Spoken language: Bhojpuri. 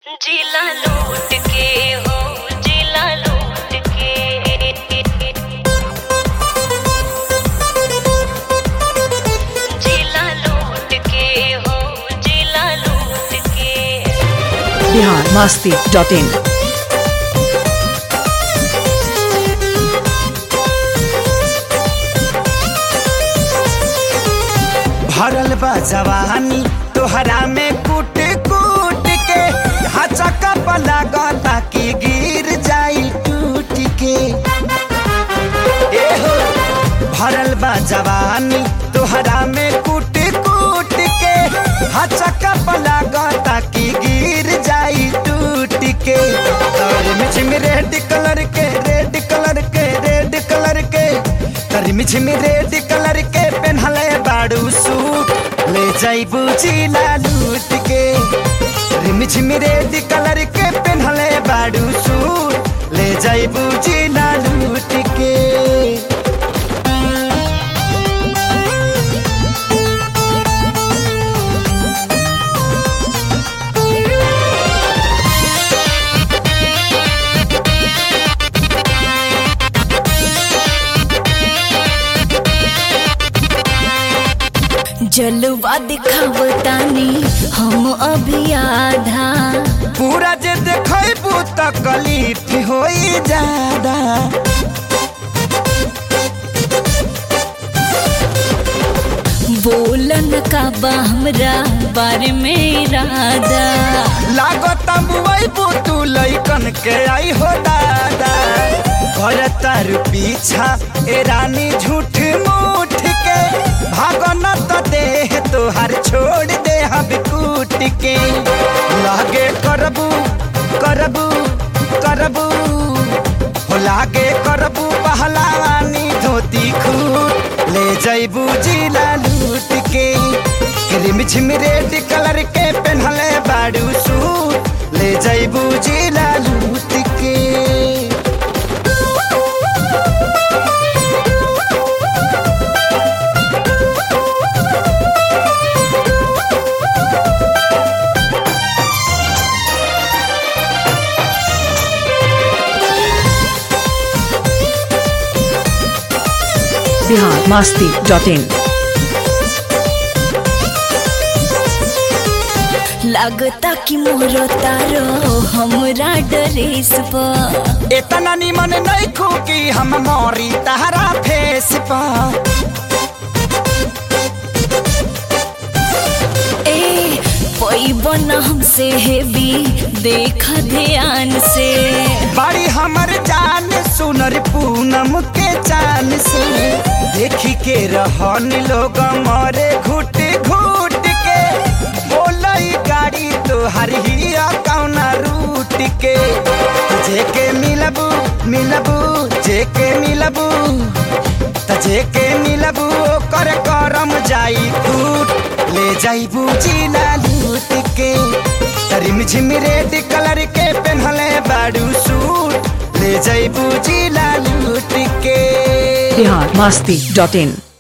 जिला लूट के हो जिला लूट के जिला लूट के हो जिला लूट के बिहार मस्ती डॉट इन भरल बा जवानी तोहरा में कूट कूट के हचका लागता कि गिर जाई टूट के ए हो भरल बा जवानी तोहरा में कूट कूट के हचका लागता कि गिर जाई टूट के और मिझिम रेड कलर के रेड कलर के रेड कलर के तर मिझिम रेड कलर के पेन्हले बाड़ू सूट ले जाइबू जिला लूट के रिमझिम रेड कलर के पेन्हले बाड़ू सूट ले जाइबू जिला लूट के जलवा दिखावतानी हम अभी आधा पूरा जे देखबू तकलीफ होई ज्यादा बोलन का बा हमरा बारे में इरादा लागत मुआइबू तू लइकन के आई हो दादा कर तार पीछा ए रानी झूठ मूठ के भागन त देह तोहार छोड़ दे हम कूट के लागे करबू करबू करबू हो लागे करबू पहलवानी धोती खूट ले जइबू जिला लूट के क्रीम छिम रेड कलर के पेन्हले बाड़ू सूट ले जइबू जिला लूट के बिहार मस्ती डॉट इन लागता कि मोर तारो हमरा ड्रेस पर इतना निमन नहीं खूकी हम मोरी तहरा फेस पर ए पैबन हमसे हेवी देखा ध्यान से बड़ी हमर जान सुनर पूनम के चान से देखी के रहन लोग मरे घुट घुट के बोलई गाड़ी तोहर ही कौना रूट के जेके मिलबू मिलबू जेके मिलबू त जेके मिलबू ओकर करम जाई फूट ले जाइबू जिला लूट के तरिम झिम रेड कलर के पेन्हले बाड़ू सूट ले जाइबू जिला लूट के बिहार मस्ती डॉट इन